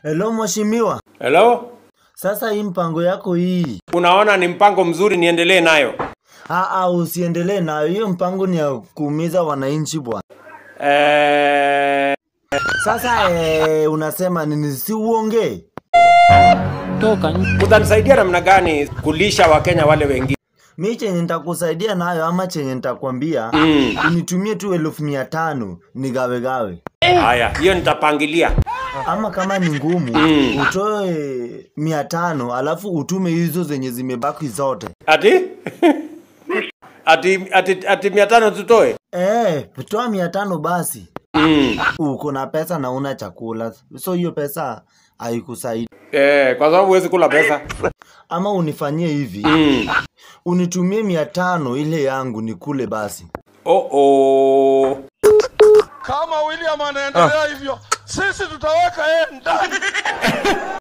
Hello mheshimiwa, Hello? sasa hii mpango yako hii, Unaona ni mpango mzuri niendelee nayo? aa, usiendelee nayo. Hiyo mpango ni ya kuumiza wananchi bwana. Eh, Sasa eh, unasema nini? Si uongee utanisaidia namna gani kulisha Wakenya wale wengine? mi chenye nitakusaidia nayo ama chenye nitakwambia Mm. unitumie tu elfu mia tano nigawegawe, Haya, hiyo nitapangilia. ama kama ni ngumu Mm. utoe mia tano alafu utume hizo zenye zimebaki zote. Ati? ati ati ati mia tano tutoe? Eh, toa mia tano basi. Mm. Uko na pesa na una chakula, so hiyo pesa haikusaidi. Eh, kwa sababu huwezi kula pesa. Ama unifanyie hivi Mm. unitumie mia tano ile yangu nikule basi. Oh oh. Kama William anaendelea hivyo, sisi tutaweka yeye ndani.